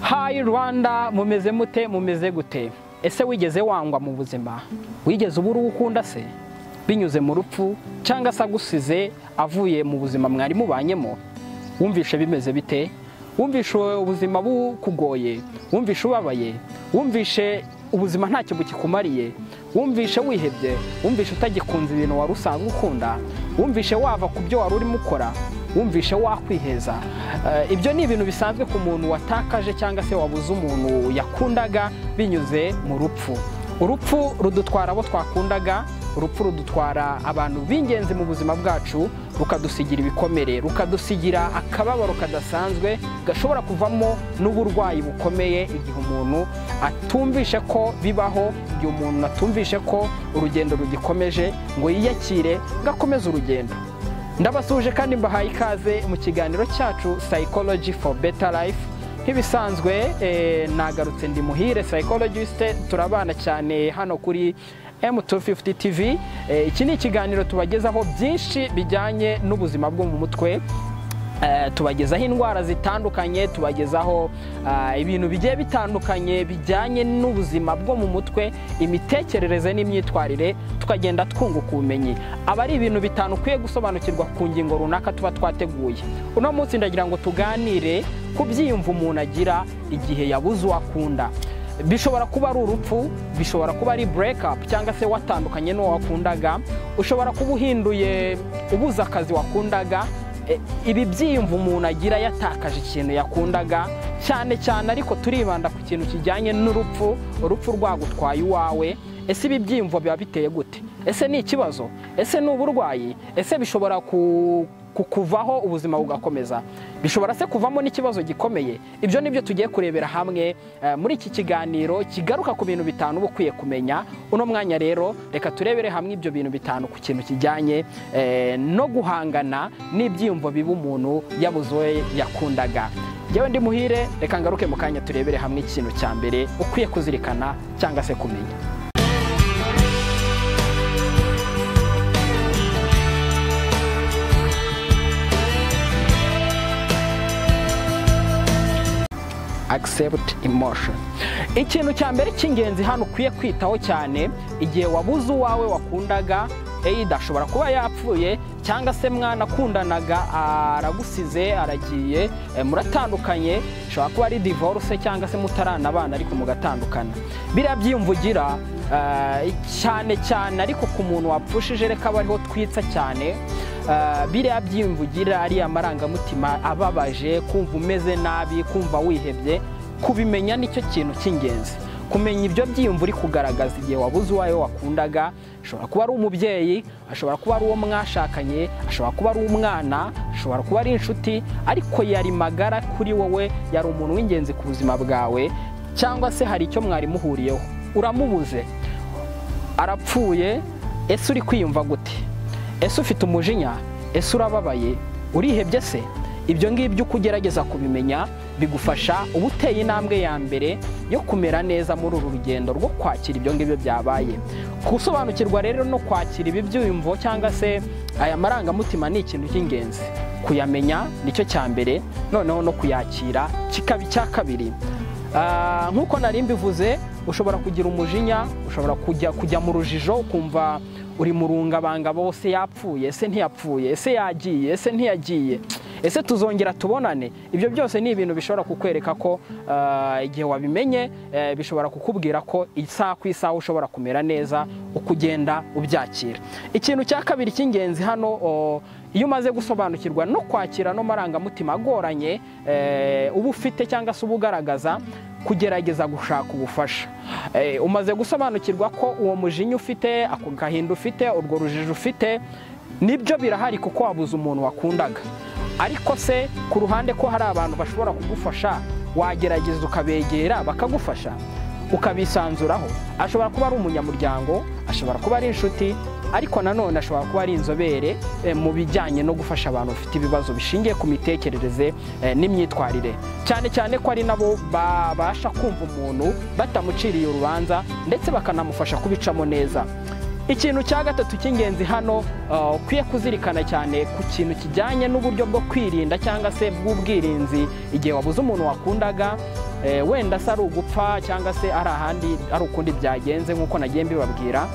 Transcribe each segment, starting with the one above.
hayi rwanda mumeze mute mumeze gute ese wigeze wangwa mu buzima wigeze ubura uwo ukunda se binyuze mu rupfu cyangwa se agusize avuye mu buzima mwari mubanyemo wumvishe bimeze bite wumvishe ubuzima bukugoye wumvishe ubabaye wumvishe ubuzima nta kintu kikumariye wumvishe wihebye wumvishe utagikunze ibintu wari usanzwe ukunda wumvishe wava ku byo wari urimo ukora wumvishe wakwiheza ibyo ni ibintu bisanzwe ku muntu watakaje cyangwa se wabuze umuntu yakundaga binyuze mu rupfu urupfu rudutwara abo twakundaga urupfu rudutwara abantu b'ingenzi mu buzima bwacu rukadusigira ibikomere rukadusigira akababaro kadasanzwe gashobora kuvamo n'uburwayi bukomeye igihe umuntu atumvishe ko bibaho igihe umuntu atumvishe ko urugendo rugikomeje ngo yiyakire ngo akomeze urugendo ndabasuje kandi mbahaye ikaze mu kiganiro cyacu psychology for better life nk'ibisanzwe nagarutse ndi muhire psychologist turabana cyane hano kuri M250 TV iki ni ikiganiro tubagezaho byinshi bijyanye n'ubuzima bwo mu mutwe tubagezaho indwara zitandukanye tubagezaho ibintu bigiye bitandukanye bijyanye n'ubuzima bwo mu mutwe imitekerereze n'imyitwarire tukagenda twunguka ubumenyi aba ari ibintu bitanu ukwiye gusobanukirwa ku ngingo runaka tuba twateguye uno munsi ndagira ngo tuganire ku byiyumvo umuntu agira igihe yabuze uwo akunda bishobora kuba ari urupfu bishobora kuba ari burekapu cyangwa se watandukanye n'uwo wakundaga ushobora kuba uhinduye ubuze akazi wakundaga ibi byiyumvo umuntu agira yatakaje ikintu yakundaga cyane cyane ariko turibanda ku kintu kijyanye n'urupfu urupfu rwagutwaye iwawe ese ibi byiyumvo biba biteye gute ese ni ikibazo ese ni uburwayi ese bishobora kukuvaho ubuzima bugakomeza bishobora se kuvamo n'ikibazo gikomeye ibyo ni byo tugiye kurebera hamwe muri iki kiganiro kigaruka ku bintu bitanu uba ukwiye kumenya uno mwanya rero reka turebere hamwe ibyo bintu bitanu ku kintu kijyanye no guhangana n'ibyiyumvo biba umuntu yabuze yakundaga yewe ndi muhire reka ngaruke mu kanya turebere hamwe ikintu cya mbere ukwiye kuzirikana cyangwa se kumenya accept emotion ikintu cya mbere cy'ingenzi hano ukwiye kwitaho cyane igihe wabuze uwawe wakundaga eyida ashobora kuba yapfuye cyangwa se mwanakundanaga aragusize aragiye muratandukanye ashobora kuba ari divorce cyangwa se mutaranabana ariko mugatandukana biriya byiyumvo ugira cyane cyane ariko ku muntu wapfushije reka aba ariho twitsa cyane biriya byiyumvugira ariya marangamutima ababaje kumva umeze nabi kumva wihebye kubimenya nicyo kintu cy'ingenzi kumenya ibyo byiyumvo uri kugaragaza igihe wabuze uwawe wakundaga ashobora kuba ari umubyeyi ashobora kuba ari uwo mwashakanye ashobora kuba ari umwana ashobora kuba ari inshuti ariko yari magara kuri wowe yari umuntu w'ingenzi ku buzima bwawe cyangwa se hari icyo mwari muhuriyeho uramubuze arapfuye ese uri kwiyumva gute ese ufite umujinya ese urababaye urihebye se ibyo ngibyo uko ugerageza kubimenya bigufasha uba uteye intambwe ya mbere yo kumera neza muri uru rugendo rwo kwakira ibyo ngibyo byabaye gusobanukirwa rero no kwakira ibi byiyumvo cyangwa se aya marangamutima ni ikintu cy'ingenzi kuyamenya nicyo cya mbere noneho no kuyakira kikaba icya kabiri nk'uko nari mbivuze ushobora kugira umujinya ushobora kujya mu rujijo ukumva uri murungabanga bose yapfuye ese ntiyapfuye ese yagiye ese ntiyagiye ese tuzongera tubonane ibyo byose ni ibintu bishobora kukwereka ko igihe wabimenye bishobora kukubwira ko isaha ku isaha ushobora kumera neza uko ugenda ubyakira ikintu cya kabiri cy'ingenzi hano iyo umaze gusobanukirwa no kwakira no marangamutima agoranye uba ufite cyangwa se uba ugaragaza kugerageza gushaka ubufasha umaze gusobanukirwa ko uwo mujinya ufite ako gahinda ufite urwo rujijo ufite nibyo birahari kuko wabuze umuntu wakundaga ariko se ku ruhande ko hari abantu bashobora kugufasha wagerageza ukabegera bakagufasha ukabisanzuraho ashobora kuba ari umunyamuryango ashobora kuba ari inshuti ariko nanone ashobora kuba ari inzobere mu bijyanye no gufasha abantu bafite ibibazo bishingiye ku mitekerereze n'imyitwarire cyane cyane ko ari nabo babasha kumva umuntu batamuciriye urubanza ndetse bakanamufasha kubicamo neza ikintu cya gatatu cy'ingenzi hano ukwiye kuzirikana cyane ku kintu kijyanye n'uburyo bwo kwirinda cyangwa se bw'ubwirinzi igihe wabuze umuntu wakundaga eh, wenda se ari ugupfa cyangwa se ari ahandi ari ukundi byagenze nk'uko nagiye mbibabwira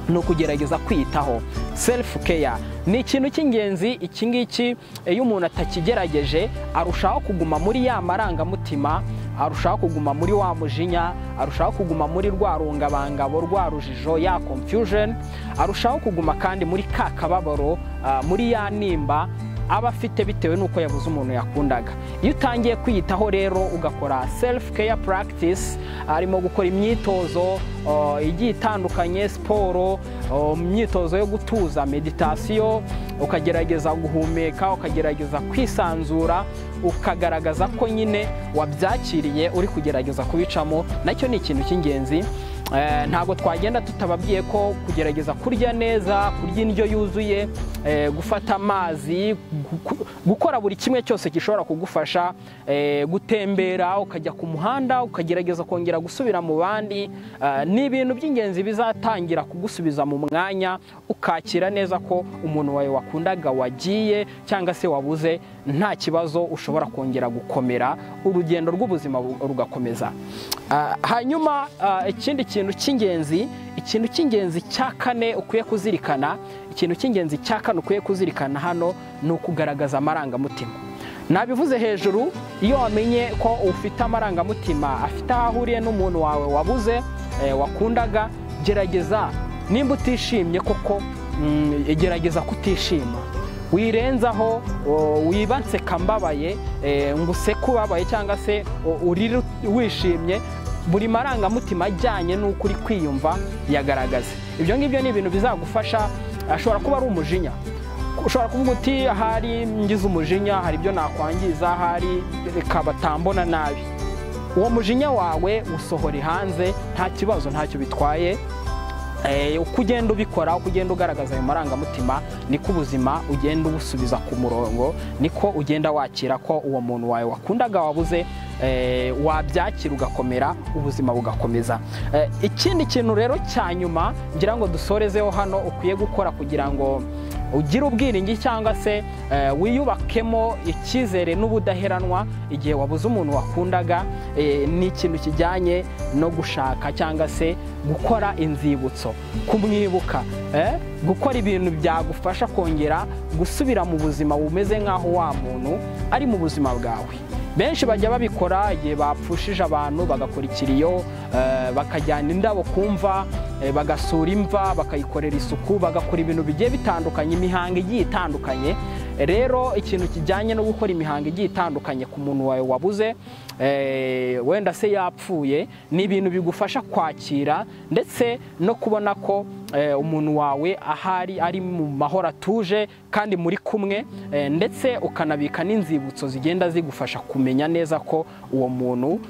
ni ukugerageza kwitaho selifu keya ni ikintu cy'ingenzi iki ngiki iyo umuntu atakigerageje arushaho kuguma muri ya marangamutima arushaho kuguma muri wa mujinya arushaho kuguma muri rwa rungabangabo rwa rujijo ya confusion arushaho kuguma kandi muri ka kababaro ah, muri ya nimba aba afite bitewe n'uko yabuze umuntu yakundaga iyo utangiye kwiyitaho rero ugakora selifu keya puragitisi harimo gukora imyitozo ah, igiye itandukanye siporo ah, imyitozo yo gutuza meditasiyo ukagerageza guhumeka ukagerageza kwisanzura ukagaragaza ko nyine wabyakiriye uri kugerageza kubicamo nacyo ni ikintu cy'ingenzi Eh, ntabwo twagenda tutababwiye ko kugerageza kurya neza kurya indyo yuzuye eh, gufata amazi guku- gukora buri kimwe cyose gishobora kugufasha eh, gutembera ukajya ku muhanda ukagerageza kongera gusubira mu bandi eh, ni ibintu by'ingenzi bizatangira kugusubiza mu mwanya ukakira neza ko umuntu wawe wakundaga wagiye cyangwa se wabuze nta kibazo ushobora kongera gukomera urugendo rw'ubuzima bu- rugakomeza Ah, hanyuma ah, ikindi kintu cy'ingenzi ikintu cy'ingenzi cya kane ukwiye kuzirikana ikintu cy'ingenzi cya kane ukwiye kuzirikana hano ni ukugaragaza amarangamutima nabivuze hejuru iyo wamenye ko ufite amarangamutima afite aho ahuriye n'umuntu wawe wabuze eh, wakundaga gerageza nimba utishimye koko mm, gerageza kutishima wirenzaho o, wibanse kambabaye eh, ngo useke ubabaye cyangwa se o, urire ut- wishimye buri marangamutima ajyanye n'uko uri kwiyumva yagaragaze ibyo ngibyo ni ibintu bizagufasha ashobora kuba ari umujinya ushobora kuvuga uti ahari ngize umujinya hari ibyo nakwangiza ahari reka batambona nabi uwo mujinya wawe usohore hanze nta kibazo ntacyo bitwaye Eh, uko ugenda ubikora uko ugenda ugaragaza ayo marangamutima niko ubuzima ugenda ubusubiza ku murongo niko ugenda wakira ko uwo muntu wawe wakundaga wabuze eh, wabyakira ugakomera ubuzima bugakomeza Eh, ikindi kintu rero cya nyuma ngira ngo dusorezeho hano ukwiye gukora kugira ngo ugire ubwiringi cyangwa se eh, wiyubakemo icyizere n'ubudaheranwa igihe wabuze umuntu wakundaga eh, ni ikintu kijyanye no gushaka cyangwa se gukora inzibutso kumwibuka eh, gukora ibintu byagufasha kongera gusubira mu buzima bumeze nk'aho wa muntu ari mu buzima bwawe benshi bajya babikora igihe bapfushije abantu bagakora ikiriyo eh, bakajyana indabo ku mva eh, bagasura imva bakayikorera isuku bagakora ibintu bigiye bitandukanye imihango igiye itandukanye rero ikintu kijyanye no gukora imihango igiye itandukanye ku muntu wawe wabuze eh, wenda se yapfuye ni ibintu bigufasha kwakira ndetse no kubona ko eh, umuntu wawe ahari ari mu mahoro atuje kandi muri kumwe eh, ndetse ukanabika n'inzibutso zigenda zigufasha kumenya neza ko uwo muntu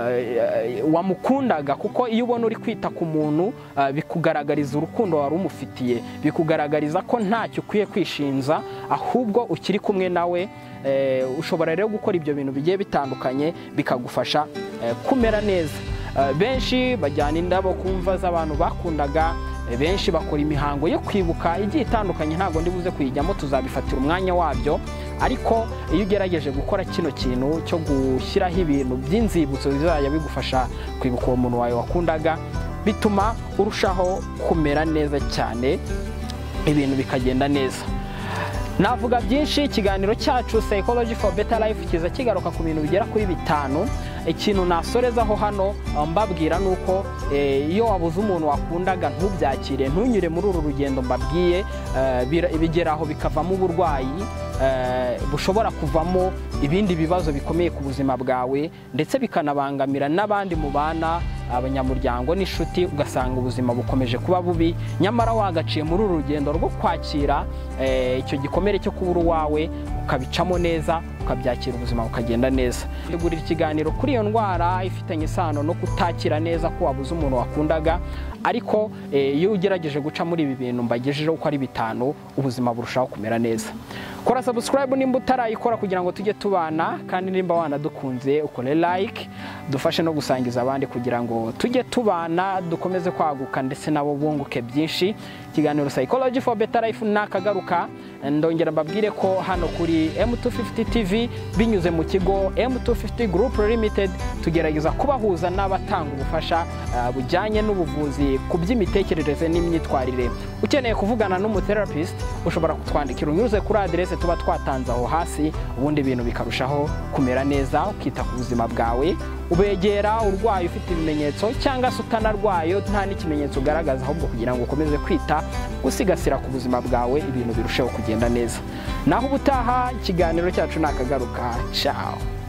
eh, wamukundaga kuko iyo ubona uri kwita ku muntu eh, bikugaragariza urukundo wari umufitiye bikugaragariza ko ntacyo ukwiye kwishinja ahubwo ukiri kumwe nawe eh, ushobora rero gukora ibyo bintu bigiye bitandukanye bikagufasha eh, kumera neza Eh, benshi bajyana indabo ku mva z'abantu bakundaga eh, benshi bakora imihango yo kwibuka igiye itandukanye ntabwo ndi buze kuyijyamo tuzabifatira umwanya wabyo ariko iyo ugerageje gukora kino kintu cyo gushyiraho ibintu by'inzibutso bizajya bigufasha kwibuka uwo muntu wawe wakundaga bituma urushaho kumera neza cyane ibintu bikagenda neza navuga byinshi ikiganiro cyacu psychology for better life kiza kigaruka ku bintu bigera kuri bitanu ikintu nasorezaho hano eh, mbabwira ni uko eh, iyo wabuze umuntu wakundaga ntubyakire ntunyure muri uru rugendo mbabwiye eh, bira- bigeraho bikavamo uburwayi eh, bushobora kuvamo ibindi bibazo bikomeye ku buzima bwawe ndetse bikanabangamira n'abandi mubana abanyamuryango n'inshuti ugasanga ubuzima bukomeje kuba bubi nyamara wagaciye muri uru rugendo rwo kwakira eh, icyo gikomere cyo kubura uwawe ukabicamo neza ukabyakira ubuzima bukagenda neza tegurira ikiganiro kuri iyo ndwara ifitanye isano no kutakira neza ko wabuze umuntu wakundaga ariko eh, iyo ugerageje guca muri ibi bintu mbagejejeho uko ari bitanu ubuzima burushaho kumera neza kora subscribe nimba utarayikora kugira ngo tujye tubana kandi nimba wanadukunze ukore like dufashe no gusangiza abandi kugira ngo tujye tubana dukomeze kwaguka ndetse nabo bunguke byinshi ikiganiro psychology for better life nakagaruka ndongera mbabwire ko hano kuri M250 TV binyuze mu kigo M250 Group Limited tugerageza kubahuza n'abatanga ubufasha ah, bujyanye n'ubuvuzi ku by'imitekerereze n'imyitwarire ukeneye kuvugana n'umutherapisite ushobora kutwandikira unyuze kuri aderese tuba twatanze aho hasi ubundi ibintu bikarushaho kumera neza ukita ku buzima bwawe ubegera urwaye ufite ibimenyetso cyangwa se utanarwaye nta n'ikimenyetso ugaragaza ahubwo kugira ngo ukomeze kwita gusigasira ku buzima bwawe ibintu birusheho kugenda neza naho ubutaha ikiganiro cyacu ni akagaruka cawo